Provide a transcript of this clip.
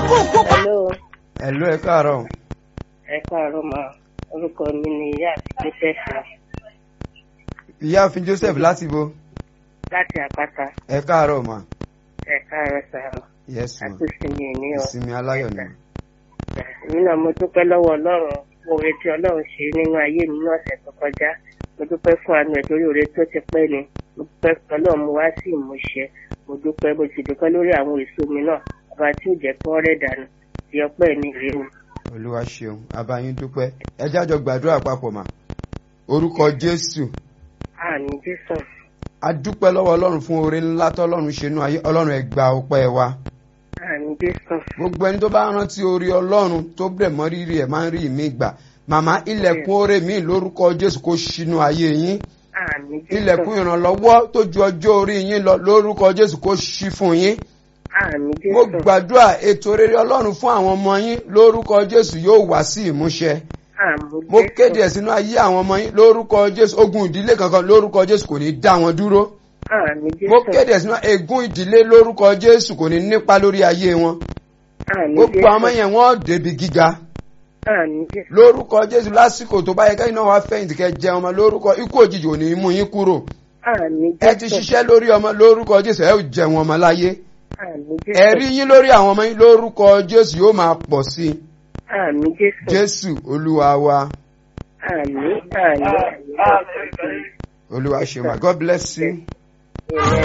Hello, ẹ̀lú ẹ káàárọ̀ ẹ káàárọ̀ ma. Orúkọ mi ni ìyá àti Joseph ìyáàfin Joseph láti bo láti àpáta. ẹ káàárọ̀ mà Ẹ káàárọ̀ sàrọ̀. yes ma Àtúnṣe mi ní ọ. ìsinmi aláyọ̀ ni Èmi náà mo dúpẹ́ lọ́wọ́ Ọlọ́run oore tí Ọlọ́run ṣe nínú ayé mi ní ọ̀sẹ̀ tó kọjá. Mo dúpẹ́ fún àánú ẹ̀ torí oore tó ti pẹ́ ni. Mo dúpẹ́ fún Ọlọ́run mo wá sí ìmúṣẹ. Mo dúpẹ́ mo sì dúpẹ́ lórí àwọn èso mi náà. Ọba tí ò jẹ́ kí wọ́n rẹ̀ dànù. Ti ọpẹ́ mi rèé o. olúwa ṣeun abayín dúpẹ́ ẹ jájọ gbàdúrà papọ̀ mà orúkọ Jésù Àmì Jésù. a dúpẹ́ lọ́wọ́ Ọlọ́run fún oore ńlá tọ́lọ́run ṣe nú ayé Ọlọ́run ẹ gba ọpẹ́ wa Àmì Jésù. gbogbo ẹni tó bá rántí orí Ọlọ́run tó bẹ̀ mọ́ rírì ẹ̀ máa ń rí ìmí gbà màmá ilẹ̀kùn oore mi lórúkọ Jésù kó ṣínú ayé yín Àmì Jésù. ilẹ̀kùn ìrànlọ́wọ́ tó ju ọjọ́ orí yín lọ lórúkọ Jésù kó ṣí fún yín Àmì Jésù. mo gbàdúrà ètò rere Ọlọ́run fún àwọn ọmọ yín lórúkọ Jésù yóò wá sí ìmúṣẹ Àmì mo Jésù. kéde ẹ̀ sínú ayé àwọn ọmọ yín lórúkọ Jésù ogun ìdílé kankan lórúkọ Jésù kò ní dá wọn dúró Àmì Jésù. mo kéde ẹ̀ sínú ègún ìdílé lórúkọ Jésù kò ní nípa lórí ayé wọn Àmì gbogbo Jésù. àwọn yẹn wọ́n débi gíga Àmì Jésù. lórúkọ Jésù lásìkò tó bá yẹ kẹ́yìn náà wá fẹ̀yìntì kẹ́ jẹ ọmọ lórúkọ ikú òjijì ò ní mú yín kúrò Àmì Jésù. ẹ ti ṣiṣẹ́ lórí ọmọ lórúkọ Jésù ẹ ò jẹun ọmọ láyé Àmì Jésù. ẹ̀rí yín lórí àwọn ọmọ yín lórúkọ Jésù yóò máa pọ̀ sí i Àmì Jésù. Jésù Olúwa wa Àmì àmì. Olúwa ṣe ma God bless you. Amen.